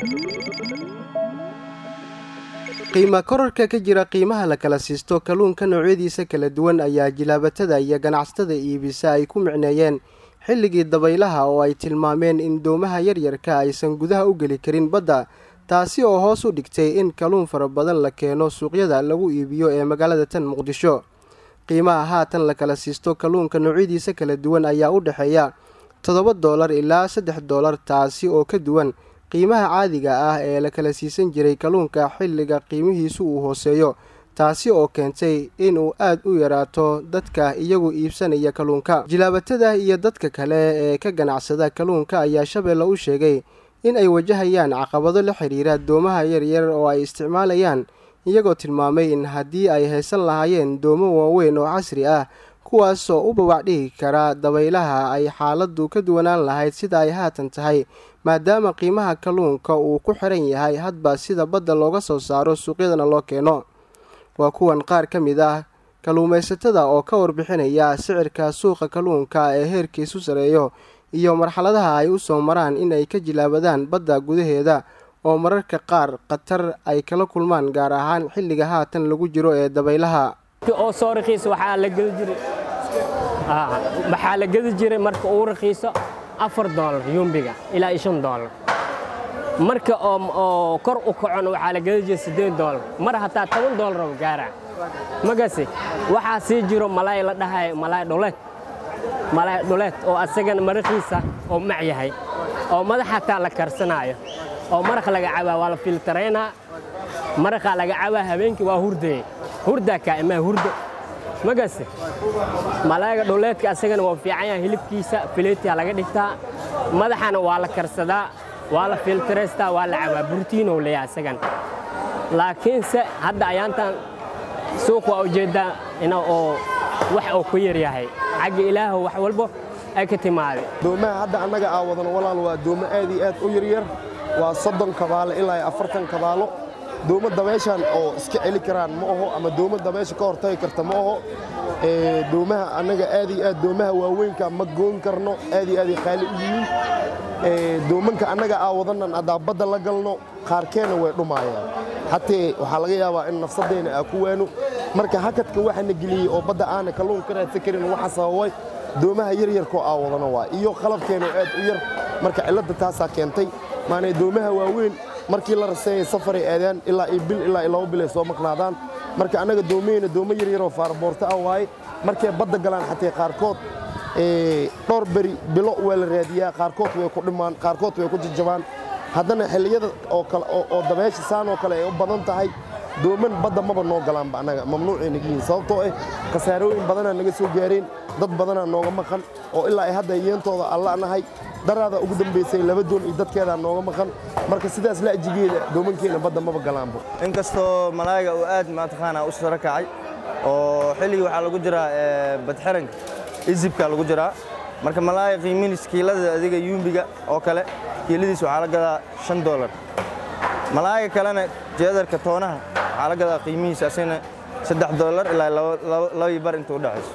qiima korarka ka jira qiimaha la kala siisto kalluunka noocyadiisa kala duwan ayaa jilaabatada iyo ganacsatada iibisa ay ku micneeyeen xilligii dabaylaha oo ay tilmaameen in doomaha yaryarka aysan gudaha u geli karin badda taasi oo hoos u dhigtay in kalluun fara badan la keeno suuqyada lagu iibiyo ee magaalada tan muqdisho qiimaha haatan la kala siisto kalluunka noocyadiisa kala duwan ayaa u dhexeeya toddoba doolar ilaa saddex doolar taasi oo ka duwan qiimaha caadiga ah ee la kala siisan jiray kalluunka xilliga qiimihiisu uu hooseeyo taasi oo keentay inuu aad u yaraato dadka iyagu iibsanaya kalluunka jilaabatada iyo dadka kale ee ka ganacsada kalluunka ayaa shabeelle u sheegay in ay wajahayaan caqabado la xidhiira doomaha yaryar oo ay isticmaalayaan iyagoo tilmaamay in haddii ay haysan lahaayeen doomo waaweyn oo casri ah kuwaasoo u bawac dhigi kara dabaylaha ay xaaladdu ka duwanaan lahayd sida ay haatan tahay maadaama qiimaha kalluunka uu ku xiran yahay hadba sida badda looga soo saaro suuqyadana loo keeno waa kuwan qaar ka mid ah kalluumaysatada oo ka warbixinaya sicirka suuqa kalluunka ee heerkiisu sareeyo iyo marxaladaha ay u soo maraan in ay ka jilaabadaan badda gudaheeda oo mararka qaar khatar ay kala kulmaan gaar ahaan xilliga haatan lagu jiro ee dabaylaha oo soo rakiisa waxaa la gedi jiray waxaa la gedi jiray marka uu rakiiso afar doolar yumbiga ilaa iyo shan doolar marka oo kor u kacona waxaa la gedi jiray siddeed doolar mar hataa toban doolar oo gaara magase waxaa sii jiro malaay la dhahayo malaay dhuleed malaay dhuleed oo asagana marakiisa oo mac yahay oo madax hataa la karsanaayo oo maraq laga cabaa waa la filtaraynaa maraqaa laga cabaa habeenkii waa hurdeye hurdaa kaa imaa hurdo magase malaayga dhuleedka asagana waa fiican yahay hilibkiisa fileetiyaa laga dhigtaa madaxana waa la karsadaa waa la filtaraystaa waa la cabaa burtiinow leeyahay asagana laakiinse hadda ayaantan suuq waa ujeeddaa ina oo wax oo ku yar yahay xagga ilaahu wax walbo ay ka timaade doomaha hadda annaga aa wadano walaal waa doomo aad iyo aad u yaryar waa soddon kabaalo ilaa iyo afartan kabaalo doomo dabeeshan oo iska celi karaan ma aho ama doomo dabeesha ka hortagi karta ma aho doomaha annaga aad iyo aad doomaha waaweynka ma goon karno aad iyo aad ay qaali u yihiin doomanka annaga aa wadanan haddaa badda la galno qaarkeenna way dhumaayaan hatee waxaa laga yaabaa in nafsadeenna aa ku waano marka hakadka waxaana geliyey oo badda aana kalluun ka raadsan karin waxa sababay doomaha yaryarkoo aa wadano waa iyo qalabkeenoo aad u yar marka cilladda taasaa keentay maanay doomaha waaweyn markii la raseeyay safaray aadaan ilaa iyo bil ilaa iyo laba bil ay soo maqnaadaan marka annaga doomaheyna doomo yaryaroo faaraboorto ah waaye markay badda galaan xatee qaarkood dhowr beri bilo waa la raadiyaa qaarkood way ku dhimaan qaarkood way ku jajabaan haddana xilliyada oo dabeesha saan oo kale ay u badan tahay dooman badda maba noo galaanba annaga mamnuucay naga yihiin sababtoo ah khasaarooyin badanaa naga soo gaareen dad badanaa nooga maqan oo ilaa ay hadda yeentooda alla nahay daraada ugu dambaysay laba doon iyo dadkeedaa nooga maqan marka sidaas la ajigeeda doomankeena badda maba galaanba inkastoo malaayiga uu aad mataqaanaa u saro kacay oo xilligii waxaa lagu jiraa badxiranka isibka lagu jiraa marka malaaya qiimihiis kiilada adiga yuumbiga oo kale kiiladiis waxaa la gadaa shan doolar malaayiga kalena jeedarka toonaha waxaa la gadaa qiimihiis asina saddex doolar ilaa labii bar inta u dhexayso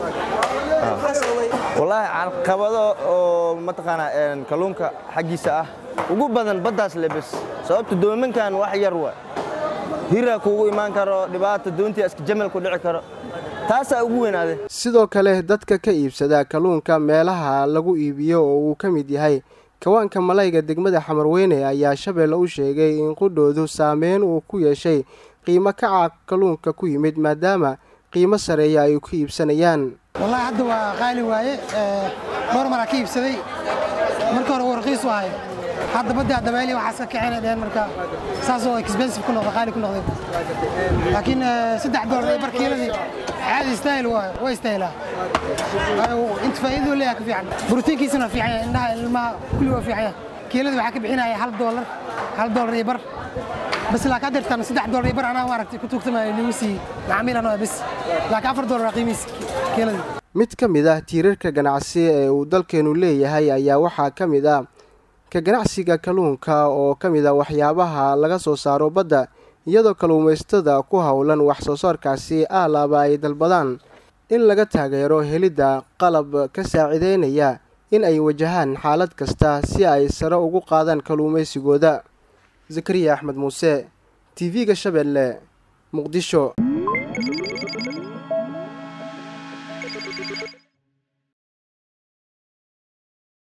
wallaahi caqabado oo mataqaanaa kalluunka xaggiisa ah ugu badan baddaas lebes sababta doomankan wax yar waa hiraa kuugu imaan karo dhibaata doontii iska jamal ku dhici karo taasaa ugu weynaade sidoo kale dadka ka iibsada kalluunka meelaha lagu iibiyo oo uu ka mid yahay kawaanka malayga degmada xamarweyne ayaa shabeelle u sheegay in qudhoodu saameyn uu ku yeeshay qiimo kaca kalluunka ku yimid maadaama qiimo sareeya ay ku iibsanayaan wallaahi hadda waa qaali waaye dhowr maraa ka iibsaday marka hore uu raqiis u ahay hadda baddaa dabeeli waxaas ka kicina dheheen marka saasoo expensive ku noqday qaali ku noqday laakiin saddex doolar iyo barkiiladii caadi istaahil waayo waa istaahilaa inta faa'iidadu leeyahay ka fiican borotiinkiisana waa fiican yahay indhaha ilmaha kulli waa fiican yahay kiiladii waxaa ka bixinaya hal doolar hal doolar iyo bar bas laakiin hadda irtaan saddex doolar iyo bar anaa maaragtay ku tuugtamaayo ligu siiyey macaamiil anoo bis laakiin afar doolar waa qiimihiis kiiladii mid ka mid ah tiirarka ganacsi ee uu dalkeenu leeyahay ayaa waxaa ka mid ah ka ganacsiga kalluunka oo ka mid a waxyaabaha laga soo saaro badda iyadoo kalluumaysatada ku howlan wax soo saarkaasi aalaaba ay dalbadaan in laga taageero helidda qalab ka saacideynaya in ay wajahaan xaalad kasta si ay sare ugu qaadaan kalluumaysigooda zakariya axmed muuse tv-ga shabeelle muqdisho